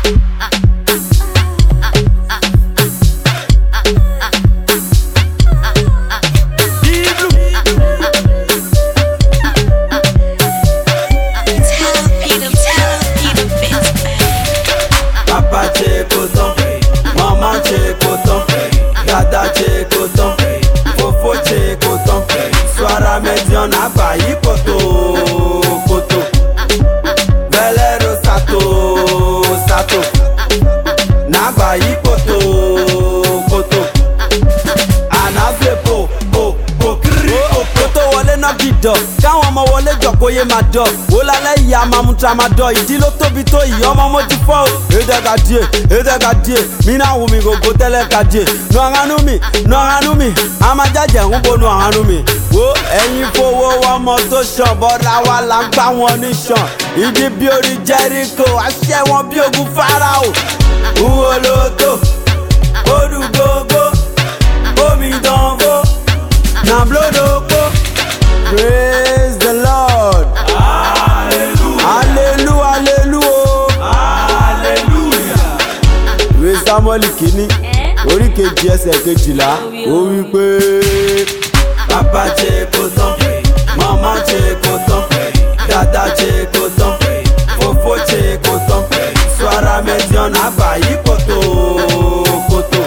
Tell Peter, tell Peter, bitch. Papa ṣe kò tán, mama ṣe kò tán, dada ṣe kò tán, fofo ṣe kò tán, suara median àgbáyé kòtò kòtò, velero sato sato, nàgbáyé kòtò kòtò, ànáfẹ́ po po po kiri po po. kó tó wọlé náà gidọ̀ káwọn ọmọ wọlé jọ kó yé máa dọ̀ wó lálẹ́ ìyá máa mú tramadol ìdí ló tóbi tó yìí ọmọ mo ti fọ́ o. èdè ka díè èdè ka díè mí náà wù mí gògó tẹ́lẹ̀ ka díè nu àhánú mi nu àhánú mi a máa jájẹ̀ ń bo nu àhánú mi. wo ẹ̀yin fowó ọmọ tó ṣàn bọ́dà wa là ń gbá wọn ní ṣàn ìdí bí orí jẹ́ríkò àṣẹ wọn bí ogun fáráò. Uwo loto, odu gogo, omi dánwó, na blodoko praise the lord hallelujah hallelujah hallelujah. ìwé samuel kìíní orí kejì ẹsẹ̀ kejìlá ó wí pé Papa ṣe kò tán, mama ṣe kò tán, dada ṣe kò tán, fofo ṣe kò tán, suara median àgbáyé kòtò kòtò,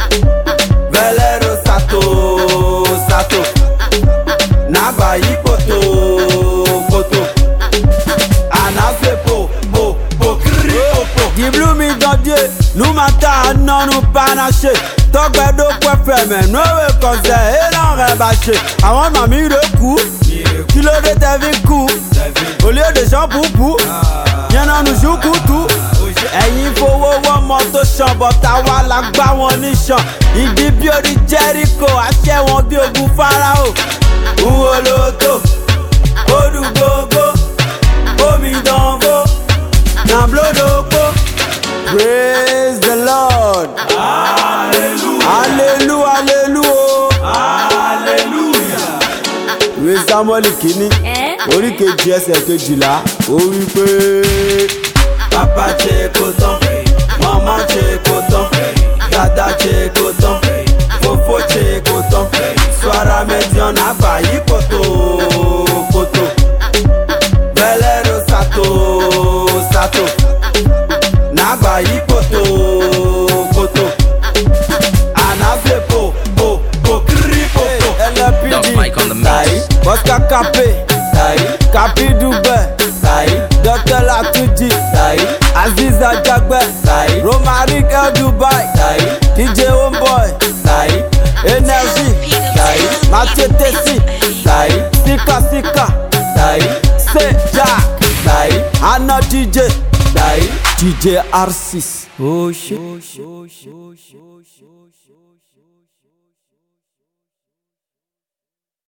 velero sato sato, nàgbáyé kòtò kòtò, ànáfẹ́ po po po kiri po po. dìblú mi dọ́díè nu ma ta nọ́nu panaṣe tọgbẹ́dọ́ pẹ́fẹ́mẹ́ nuwe kọ̀sẹ̀ ẹ̀rọ rẹ̀ bá ṣe àwọn màmí rẹ̀ kú kí ló dé tẹ́ fi kú olóde sọ́pùpù yẹnanu ṣùkùtù ẹ̀yin fowó wọ́mọ tó ṣàn bọ̀tà wa la gbá wọn níṣàn ìdí bí orí jẹ́ríkò àṣẹ wọn bí ogun fáráò. Uwo loto, odu gogo, omi dánwó, na blodoko praise the lord hallelujah hallelujah hallelujah. ìwé samuel kìíní orí kejì ẹsẹ̀ kejìlá ó wí pé Papa ṣe kò tán, mama ṣe kò tán, dada ṣe kò tán, fofo ṣe kò tán, suara median àgbáyé kòtò kòtò, velero sato sato, nàgbáyé kòtò kòtò, ànáfẹ́ po po po kiri po po. Dub Mike on the tai mix. bosca cape Tai capi dubẹ tai dr latuji tai aziza jagbe tai romaric el dubai tai dj homeboy tai energy tai mathieu tesi tai sika sika tai se jack tai ana dj tai. dj r6 oh shit.